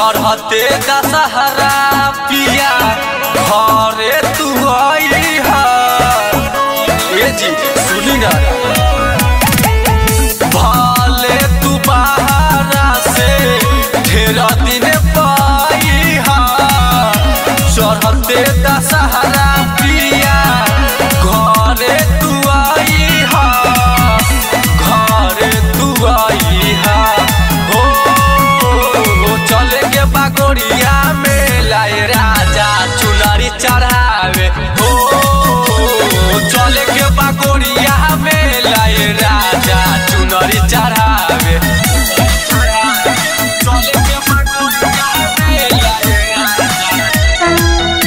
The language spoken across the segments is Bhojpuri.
चढ़ते दशहरा पिया घरे तू आई हा ए जी सुनी ना भाले तू बाहरा से ढेर दिन पाई हा चढ़ते दशहरा पिया घरे तू आई हा घरे तू आई हा हो चले के बागोरिया में लाए राजा चुनरी चढ़ावे हो चले के बागोरिया में लाए राजा चुनरी चढ़ावे चले के बागोरिया में लाए राजा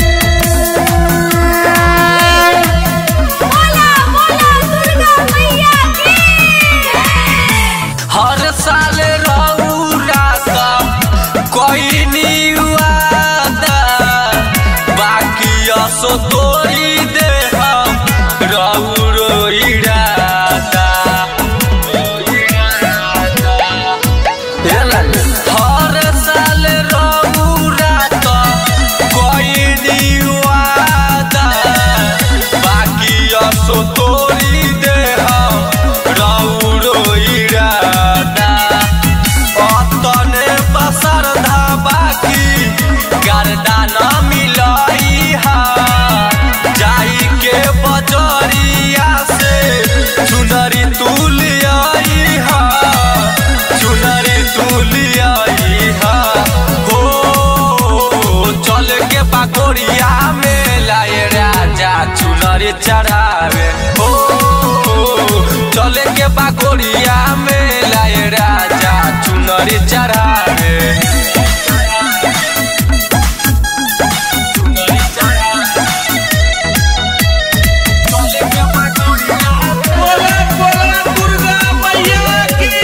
बोला बोला दुर्गा मैया की हर साल रौरा कोई निवादा बाकी असो तोरी दे हम रौरो इरादा हर साल रौरा कोई निवादा बाकी असो तोरी दे हम रौरो इरादा अतने बसर बाकी गर्दा न मिलई हा जाई के बजरिया से चुनरी तुलियाई हा चुनरी तुलियाई हा हो चल के बागोरिया में लाए राजा चुनरी चढ़ावे हो चले के बागोरिया में लाए राजा चुनरी चढ़ावे चुनरी चढ़ावे। चले के बागोरिया बोला बोला दुर्गा मैया की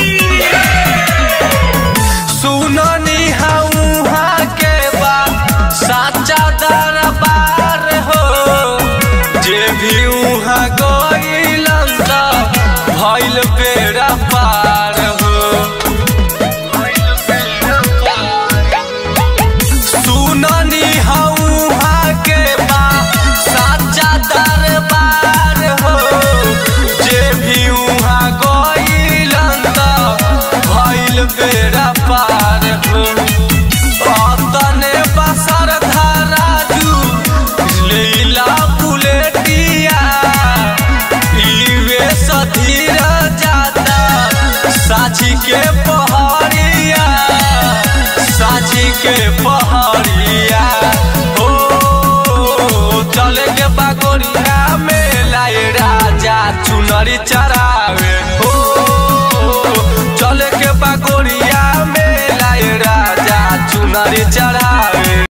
सुननी हऊहा के बा साचा दरबार हो जे भी उहाँ गइलन त भइल बेड़ा पार हो सुननी हऊहा के बा साचा दरबार हो जे भी उहाँ गइलन त भइल बेड़ा पार हो अतने बसर धाराजू लीला बुलेटिया इवे सधीर जाता साझी के पहरिया साझी के पहरिया हो चले के बागोरिया में लाए राजा चुनरी चढ़ावे हो चले के बागोरिया में लाए राजा चुनरी चढ़ा